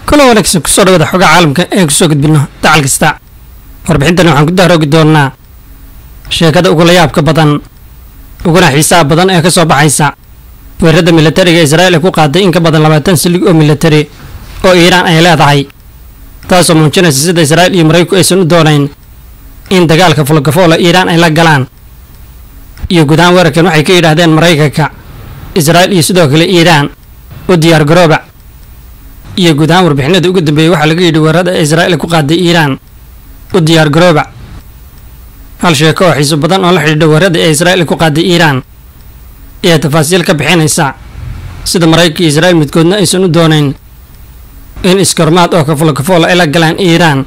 kulan wanaagsan kusoo dhawada xogaa caalamka ee kusoo gudbino dacal kasta warbixintani waxaan ku dahroogi doonnaa sheekada ugula yaabka badan uguna xiisaha badan ee ka soo baxaysa weerarada militariga israa'iil ay ku qaaday in ka badan labaatan silig oo militari oo iiraan ay leedahay taasoo muujinaysa sida israa'iil iyo maraykanku aysan u doonayn in dagaalka fulgafoola iiraan ay la galaan iyo guud ahaan weerarkan waxay ka yidhaahdeen maraykanka israa'iil iyo sidoo kale iiraan u diyaar garooba iyo guud ahaan warbixinada ugu dambeeyey waxaa laga yidhi weerarada ee israa'iil ay ku qaaday iiraan u diyaar garooba hal sheeko oo xiiso badan oo la xidhiidha weerarada ee israa'iil ay ku qaaday iiraan ayaa tafaasiil ka bixinaysa sida maraykanka iyo israa'iil midkoodna aysan u doonayn in iskormaad oo kafulkafool ay la galaan iiraan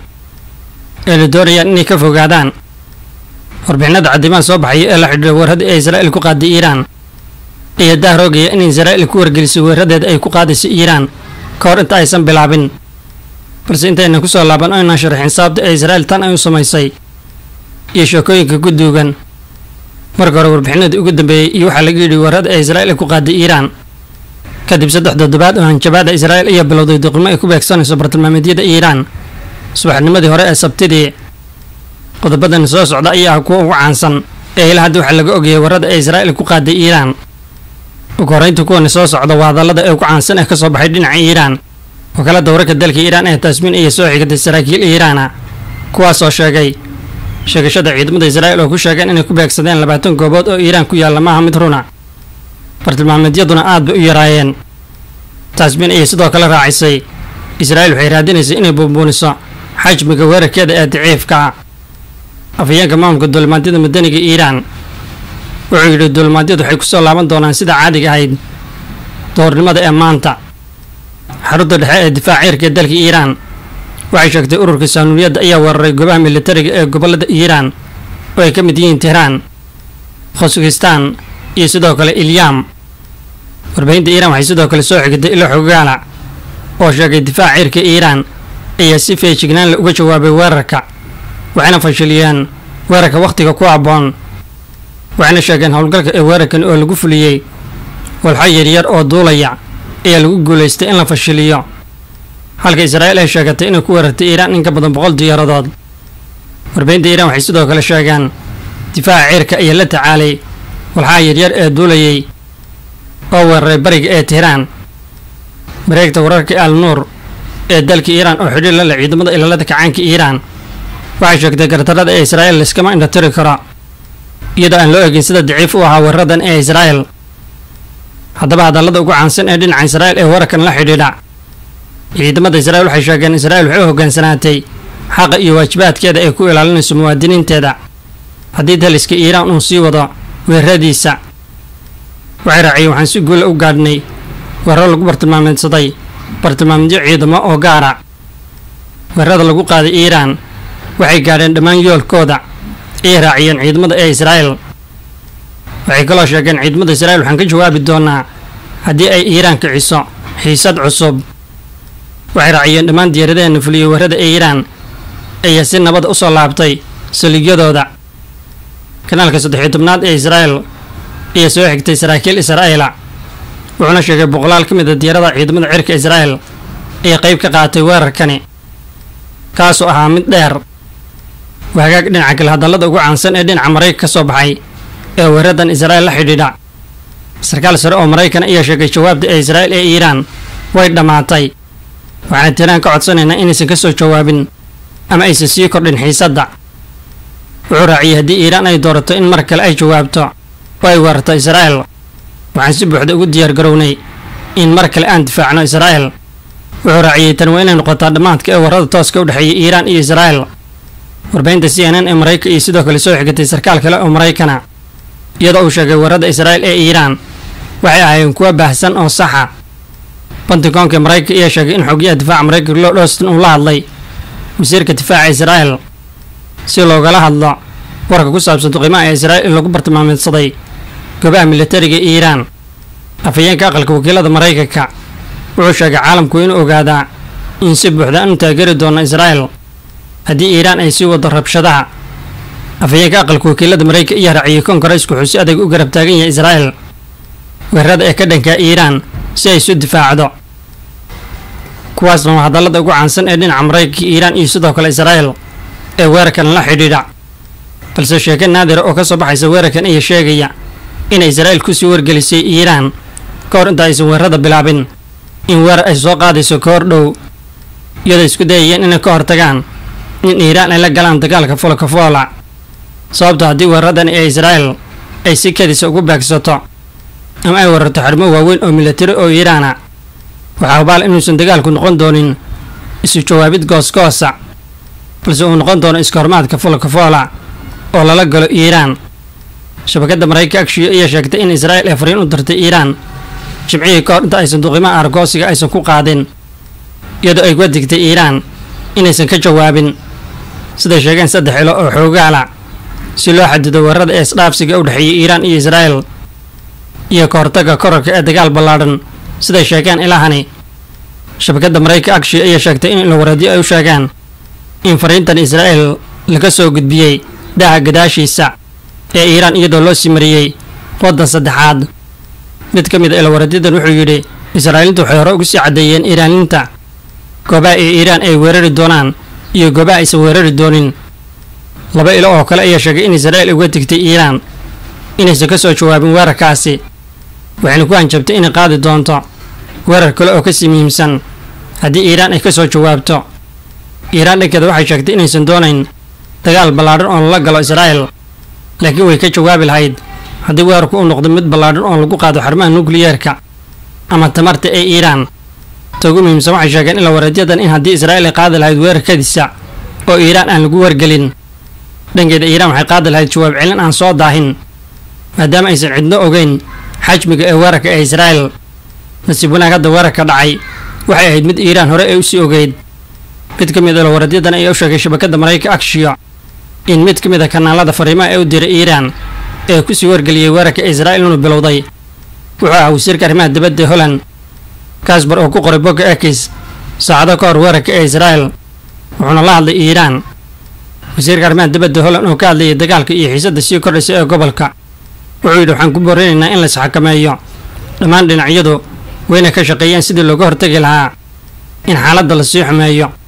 ee la doonayaan inay ka fogaadaan warbixinada caddiimaha soo baxaya ee la xidhiidha weerarada ee israa'iil ku qaaday iiraan ayaa dahroogaya in israa'iil ku wargelisay weeraradeeda ay ku qaadayso iiraan ka hor inta aysan bilaabin balse intaynan ku soo laaban oo inaan sharaxin sababta ee israa'iil tan ay u samaysay iyo sheekooyinka ku duugan marka hore warbixinadii ugu dambeeyey iyo waxaa laga yidhi weerarada ee israa'iil ay ku qaaday iiraan kadib saddex toddobaad oo hanjabaada israa'iil ayaa bilowday duqimo ay ku beegsanayso bartilmaameedyada iiraan subaxnimadii hore ee sabtidii qodobadan soo socda ayaa ah kuwa ugu caansan ee ilaa hadda waxaa laga ogayay weerarada ee israa'iil ku qaaday iiraan ugu horraynta kuwani soo socda waa hadallada ee ugu caansan ee ka soo baxay dhinaca iiraan wakaalada wararka dalka iiraan ee taasmiin ayaa soo xigatay saraakiil iiraana kuwaasoo sheegay sheegashada ciidamada israa'iil oo ku sheegeen inay ku beegsadeen labaatan goobood oo iiraan ku yaalla maaha mid runa bartilmaameedyaduna aad bay u yaraayeen taasmiin ayay sidoo kale raacisay israa'iil waxay raadinaysay inay buunbuuniso xajmiga weerarkeeda ee daciifka ah afhayeenka maamulka duulimaadyada madaniga iiraan wuxuu yidhi duulimaadyadu waxay ku soo laaban doonaan sida caadiga ahayd doornimada ee maanta xarunta dhexe ee difaac ciirka ee dalka iiraan waxay sheegtay ururka saanuuniyadda ayaa weeraray goobaha militariga ee gobollada iiraan oo ay ka mid yihiin tehraan khosakistaan iyo sidoo kale ilyam warbaahinta iiraan waxay sidoo kale soo xigtay ilo xogaala oo sheegay difaac ciirka iiraan ayaa si feejignaan la uga jawaabay weerarka waxayna fashiliyeen weerarka wakhtiga ku habboon waxayna sheegeen howlgalka ee weerarkan oo lagu fuliyey walxo yaryar oo duulaya ayaa lagu guulaystay in la fashiliyo halka israa'iil ay sheegatay inay ku weerartay iiraan in ka badan boqol diyaaradood warbaahinta iiraan waxay sidoo kale sheegeen difaaca ciirka ayaa la tacaalay walxaha yaryar ee duulayay oo weeraray bariga ee tehraan mareegta wararka al nuur ee dalka iiraan oo xidhiir la leh ciidamada ilaalada kacaanka iiraan waxay sheegtay gardarada ee israa'iil layskama indhatiri karo iyadoo aan loo egin sida daciif u ahaa weeraradan ee israa'iil haddaba hadallada ugu caansan ee dhinaca israa'iil ee wararkan la xidhiidha ciidamada israa'iil waxay sheegeen israa'iil waxay u hoggaansanaatay xaqa iyo waajibaadkeeda ay ku ilaalinayso muwaadiniinteeda haddii daliska iiraan uu sii wado weeraradiisa waxay raaciyeen waxaan si guula u gaadhnay weeraro lagu bartilmaameedsaday bartilmaamedyo ciidamo oo gaara weerarada lagu qaaday iiraan waxay gaadheen dhammaan yoolkooda ayay raaciyeen ciidamada ee israa'iil waxay kaloo sheegeen ciidamada israa'iil waxaan ka jawaabi doonaa haddii ay iiraan kiciso xiisad cusub waxay raaciyeen dhammaan diyaaradaheena fuliyey weerarada ee iiraan ayaa si nabada u soo laabtay saligyadooda kanaalka saddexiyo tobnaad ee israa'iil ayaa soo xigtay saraakiil israa'iila wuxuuna sheegay boqolaal ka mid a diyaarada ciidamada cirka israa'iil ayaa qayb ka qaatay weerarkani kaasoo ahaa mid dheer waa hagaag dhinaca kale hadallada ugu caansan ee dhinaca maraykan ka soo baxay ee weeraradan israa'iil la xidhiidha sarkaal sare oo maraykan ayaa sheegay jawaabta ee israa'iil ee iiraan way dhammaatay waxaana tiraan ka codsanaynaa inaysan ka soo jawaabin ama aysan sii kordhin xiisadda wuxuu raaciyey haddii iiraan ay doorato in mar kale ay jawaabto oo ay weerarto israa'iil waxaan si buuxda ugu diyaar garownay in mar kale aan difaacno israa'iil wuxuu raaciyey tan waa inay noqotaa dhammaadka ee weerarada tooska u dhexeeya iiraan iyo israa'iil warbaahinta c n n ee maraykan iyo sidoo kale soo xigatay sarkaal kale oo maraykana iyadoo uu sheegay weerarada israa'iil ee iiraan waxay ahaayeen kuwa baahsan oo saxa bantigoonka maraykanka ayaa sheegay in xogiyaha difaaca maraykanka lord austin uu la hadlay wasiirka difaaca israa'iil si loogala hadlo warka ku saabsan duqimaha ee israa'iil in lagu bartilmaameedsaday goobaha militariga iiraan afhayeenka aqalka wakiilada maraykanka wuxuu sheegay caalamku inuu ogaadaa in si buuxda aanu taageeri doono israa'iil haddii iiraan ay sii wado rabshadaha afhayeenka aqalka wakiilada maraykanka ayaa raaciyey kongareysku wuxuu si adag u garab taagan yahay israa'iil weerarada ee ka dhanka iiraan si ay isu difaacdo kuwaasna waa hadallada ugu caansan ee dhinaca maraykanka iiraan iyo sidoo kale israa'el ee weerarkan la xidhiidha balse sheeke naadira oo ka soo baxaysa weerarkan ayaa sheegaya inay israa'il kusii wargelisay iiraan ka hor inta aysan weerarada bilaabin in weerar ay soo qaadayso ka hor dhow iyadoo isku dayayeen inay ka hortagaan in iiraan ay la galaan dagaalka folokafoola sababto haddii weeraradan ee israa'el ay si kadisa ugu beegsato ama ay weerarto xarmo waaweyn oo milatari oo iiraana waxaa hubaal inuusan dagaalku noqon doonin isu jawaabid goosgoosa balse uu noqon doono iska hormaadka folokafoola oo lala galo iiraan shabakadda maraykanka agshiyo ayaa sheegtay in israa'il ay fariin u dirtay iiraan jimcihii ka hor inta aysan duqimaha argoosiga aysan ku qaadin iyadoo ay uga digtay iiraan inaysan ka jawaabin siday sheegeen saddex ilo oo xoogaala si loo xadido weerarada ee isdhaafsiga u dhexeeyay iiraan iyo israa'el iyo ka hortagga korarka ee dagaal ballaadhan siday sheegeen ilahani shabakadda maraykanka agshiyo ayaa sheegtay in ilawareedyo ay u sheegeen in fariintan israa'el laga soo gudbiyey daaha gadaashiisa ee iiraan iyadoo loo sii mariyey waddan saddexaad mid ka mid a ilawareedyadan wuxuu yidhi israa'iiliintu waxay hore ugu sii caddeeyeen iiraaniinta goobaha ee iiraan ay weerari doonaan iyo goobaha aysan weerari doonin laba ilo oo kale ayaa sheegay in israa'il uga digtay iiraan inaysan ka soo jawaabin weerarkaasi waxayna ku hanjabtay inay qaadi doonto weerar kale oo kasii muhiimsan haddii iiraan ay ka soo jawaabto iiraan dhankeeda waxay sheegtay inaysan doonayn dagaal ballaadhan oo lala galo israa'el laakiin way ka jawaabi lahayd haddii weerarku uu noqdo mid ballaadhan oo lagu qaado xarmaha nukliyeerka ama tamarta ee iiraan ta ugu muhiimsan waxay sheegeen in la wareedyadan in haddii israa'il ay qaadi lahayd weerarkadiisa oo iiraan aan lagu wargelin dhankeeda iiraan waxay qaadi lahayd jawaab celin aan soo daahin maadaama aysan cidno ogeyn xajmiga ee weerarka ee israa'el nasiib wanaag hadda weerarka dhacay waxay ahayd mid iiraan hore ee usii ogeyd mid ka mid a lawareedyadan ayaa u sheegay shabakadda maraykanka agshiyo in mid ka mid a kanaalada fariimaha ee u diray iiraan ee kusii wargeliyey weerarka israa'il inuu bilowday wuxuu ahaa wasiirka arrimaha dibadda ee holland kasbar oo ku qoray bogga ekis saacado ka hor weerarka ee israa'el wuxuuna la hadlay iiraan wasiirka arrimaha dibadda holland oo ka hadlayay dagaalka iyo xiisadda sii kordhaysa ee gobolka wuxuu yidhi waxaan ku boorinaynaa in la isxakameeyo dhammaan dhinacyadu wayna ka shaqeeyeen sidii looga hortagi lahaa in xaaladda la sii xumeeyo